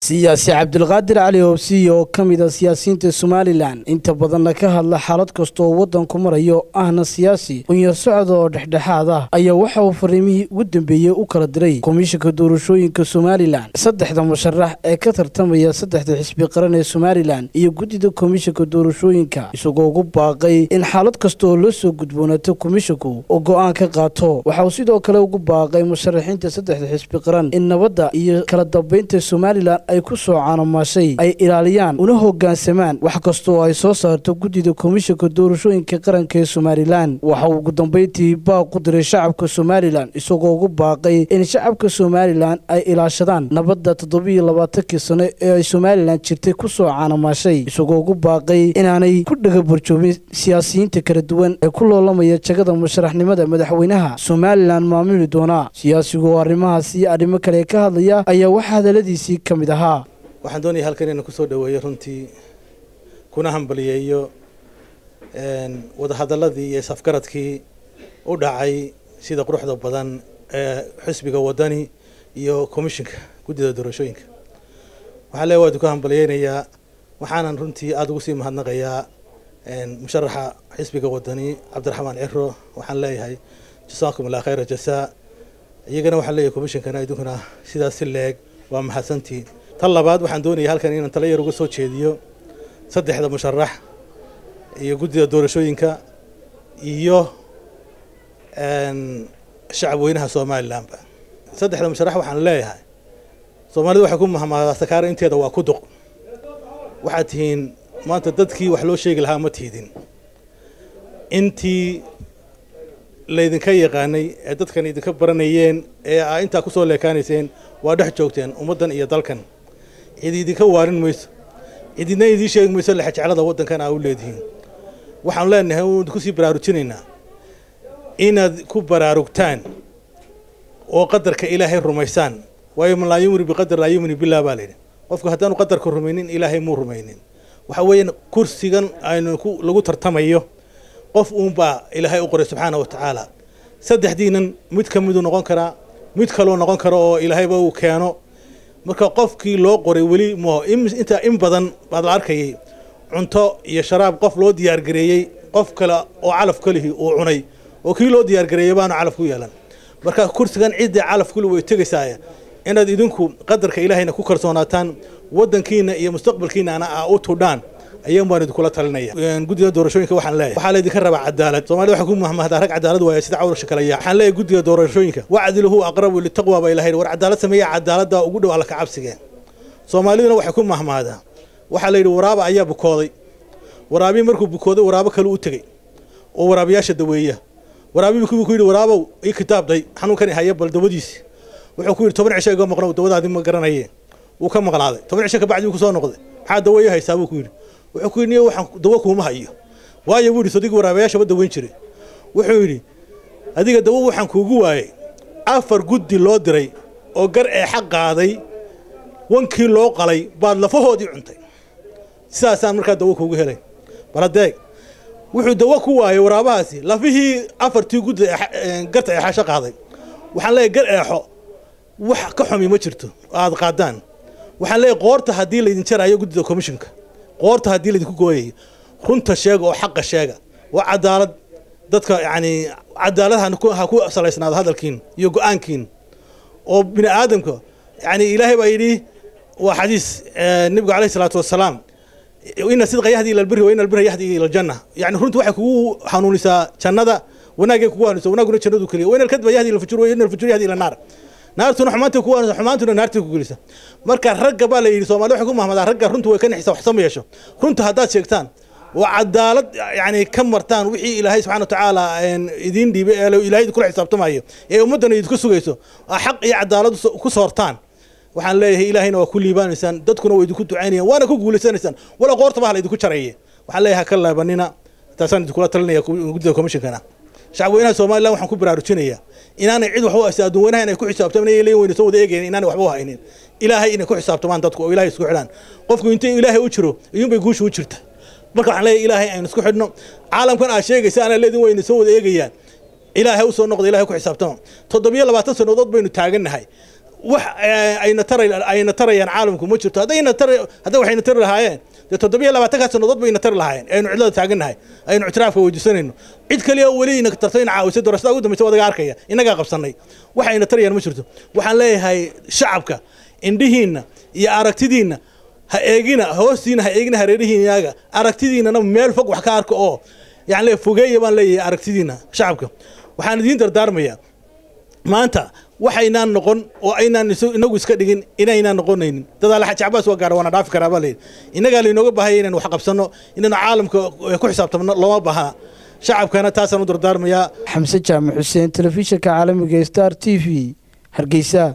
siyaasi cabdulqaadir cali oobsiy oo ka mid a siyaasiyiinta somalilan inta badanna ka hadla xaalad kasta oo waddanku marayo ahna siyaasi qunyar socda oo dhexdhexaad ah ayaa waxa uu fariimihii ugu dambeeyey u kala diray komishanka doorashooyinka somalilan saddexda musharax ee ka tartamaya saddexda xisbi qaran ee somalilan iyo guddida komishanka doorashooyinka isagoo ugu baaqay in xaalad kasta oo loo soo gudboonaato komishanku oo go'aan ka qaato waxa uu sidoo kale ugu baaqay musharaxiinta saddexda xisbi qaran in nabadda iyo kala dambaynta somalilan ay ku soo caanomaashay ay ilaaliyaan una hoggaansamaan wax kasta oo ay soo saarto guddida komishanka doorashooyinka qaranka ee somalilan waxa uu ugu dambayntii baaq u diray shacabka somalilan isagoo ugu baaqay in shacabka somalilan ay ilaashadaan nabadda toddobiiyo labaatankii sano ee ay somalilan jirtay ku soo caanomaashay isagoo ugu baaqay inaanay ku dhagabarjoobin siyaasiyiinta kala duwan ee ku loolamaya jagada musharaxnimada madaxweynaha somalilan maamuli doona siyaasigu oo arrimahaas iyo arrimo kale ka hadlaya ayaa waxaa hadaladiisii ka mid ahaa waxaan doonaya halkan inaan kusoo dhaweeyo runtii kuna hambaliyeeyo wadahadaladii iyo safgaradkii u dhacay sida quruxda badan ee xisbiga wadani iyo komishinka guddida doorashooyinka waxaan leeya waadu ka hambaliyeynayaa waxaanan runtii aada ugu sii mahadnaqayaa musharaxa xisbiga wadani cabdiraxmaan ciro waxaan leeyahay jasaakum allah khayra jasaa iyagana waxaan leeyahay komishinkana idinkuna sidaas si leeg waa mahadsantiin tan labaad waxaan doonaya halkan inaan tala yar uga soo jeediyo saddexda musharax iyo guddida doorashooyinka iyo shacab weynaha somalilanba saddexda musharax waxaan leeyahay soomaalida waxay ku mahmaadaa sakaaro inteeda waa ku duq waxaad tihiin maanta dadkii wax loo sheegi lahaa ma tiidin intii laydinka yaqaanay ee dadkan idinka baranayeen ee aa intaa kusoo leekaanayseen waa dhex joogteen ummaddan iyo dalkan cid idinka waarin mayso cididna idiin sheegi mayso lexjeclada waddankan aa u leedihiin waxaanu leenahay unu kusii baraarujinaynaa inaad ku baraarugtaan oo qadarka ilaahay rumaysaan waayo man laa yumni biqadar laa yumni billah baa layidhi qofku haddaanu qadarka rumaynin ilaahay muu rumaynin waxa weeyaan kursigan aynu lagu tartamayo qof uunbaa ilaahay u qoray subxaana wa tacaala saddexdiinan mid ka miduu noqon karaa mid kaloo noqon karo oo ilaahayba uu keeno marka qofkii loo qoray weli mo intaa in badan baad la arkayay cunto iyo sharaab qof loo diyaargareeyey qof kale oo calaf kalihii uu cunay oo kii loo diyaargareeyey baanu calaf ku yeelan marka kursigan ciddii calaf kuli way tegaysaay inaad idinku qadarka ilaahayna ku kalsoonaataan waddankiina iyo mustaqbalkiinana aa u tudhaan ayaan baan idinkula talinaya guddida doorashooyinka waxaan leeyahay waxaa laydinka rabaa cadaalad soomaalida waxay ku mahmahdaa rag cadaalad waaya sida cawrasha kale yaa waxaan leeyahay guddiga doorashooyinka wacdiluhu aqrabu litaqwa baa ilahay war cadaalad sameeya cadaaladda ugu dhow alla ka cabsigeen soomaaliduna waxay ku mahmahdaa waxaa la yidhi waraaba ayaa bukooday waraabii markuu bukooday waraabo kale u tegey oo waraabayaasha daweeya waraabii ku yidhi waraabow ii kitaabday xanuunkan haya bal dawadiisi wuxuu ku yidhi toban cisho iga maqno dawadaadi ma garanaye wuu ka maqnaaday toban cisho kabacdi wuu kusoo noqday maxaa daweeyo haysaa buu ku yidhi wuxuu ku yidhi niyo waxaan dawo kuuma hayo waayo buu yidhi sodigii waraabayaashaba daweyn jiray wuxuu yidhi adiga dawo waxaan kuugu waayey afar guddi loo diray oo gar ee xaq qaaday wankii loo qalay baad lafahoodii cuntay sidaasaan markaa dawo kuugu helay baladeeg wuxuu dawo ku waayey waraabahaasi lafihii afartii guddi garta eexasho qaaday waxaan leeyahy gar eexo wax ka xumi ma jirto oo aada qaadaan waxaan leeyahy qoorta haddii laydin jaraayo guddida commishinka qoorta haddii laydinku gooyayo runta sheega oo xaqa sheega waa cadaalad dadka yacni cadaalad ha ku salaysnaado hadalkiin iyo go-aankiin oo bini aadamka yacni ilaahay baa yidhi waa xadiis nebigu alayhi salaatu wassalaam ina sidqa yahdi ila albiri wa ina albira yahdi ila aljanna yani runta waxay kugu hanuunisaa jannada wanaagay kugu hanuunisa wanaaguna jannadu keliya wa ina alkadba yahdi ila alfujur wa ina alfujur yahdi ila annaar naartuna xumaanta ku hanuunisa xumaantuna naartii ku gelisa marka ragga baa la yidhi soomaalida waxay ku mahmadaa ragga runta way ka nixisa wax sama yeesho runta haddaad sheegtaan waa cadaalad yani ka martaan wixii ilaahay subxana wa tacaala idiin dhiibay ee ilahay idinkula xisaabtamayo ee ummaddana idinku sugayso xaq iyo cadaalad ku soortaan waxaan leeyahay ilaahayna waa ku liibaanaysaan dadkuna waa idinku ducaynayaan waana ku guulaysanaysaan wala qoortaba hala idinku jaraye waxaan leeyahay ka laabanina taasaan idinkula talinaya guddida commishinkana shacabweynaha somalilan waxaan ku baraarujinayaa inaanay cid waxba haysa adduun weynaha inay ku xisaabtamaan inay leeyin weyna soo wada eegayn inaanay waxba u haynin ilaahay inay ku xisaabtamaan dadku oo ilaahay isku xidhaan qofku intay ilaahay u jiro iyuunbay guusha u jirta marka waxaan leeyahay ilaahay aynu isku xidhno caalamkan aad sheegaysa ana leedin wayna soo wada eegayaan ilaahay u soo noqda ilahay ku xisaabtama toddobiyo labaatan sannadood baynu taagannahay wax ayna tara ayna tarayaan caalamku ma jirto haddayna tar hadday waxayna tari lahaayeen dee toddobiyo labaatankaa sannadood bayna tari lahaayeen aynu cidlada taagannahay aynu ictiraafka weydiisanayno cid kaliya oo weli ina tarto ina caawisay doorashada ugu dambaysa wadaga arkaya innagaa qabsannay waxayna tarayaan ma jirto waxaan leeyahay shacabka indhihiinna iyo aragtidiinna ha eegina hoostiina ha eegina hareerihiinaaga aragtidiinana meel fog wax ka arka oo yani fogeeya baan leeyahay aragtidiina shacabka waxaan idiin dardaarmayaa maanta waxaynaan noqon oo aynaan inagu iska dhigin inaynaan noqonaynin dadaale xaji cabaas waa gaara waana dhaafi karaa baa layidhi innagaa laynooga baahaya inaynu wax qabsanno inaynu caalamka ku xisaabtamno looma baahna shacabkana taasaan u dardaarmayaa xamse jaamac xuseen telefishinka caalamiga star t v hargeysa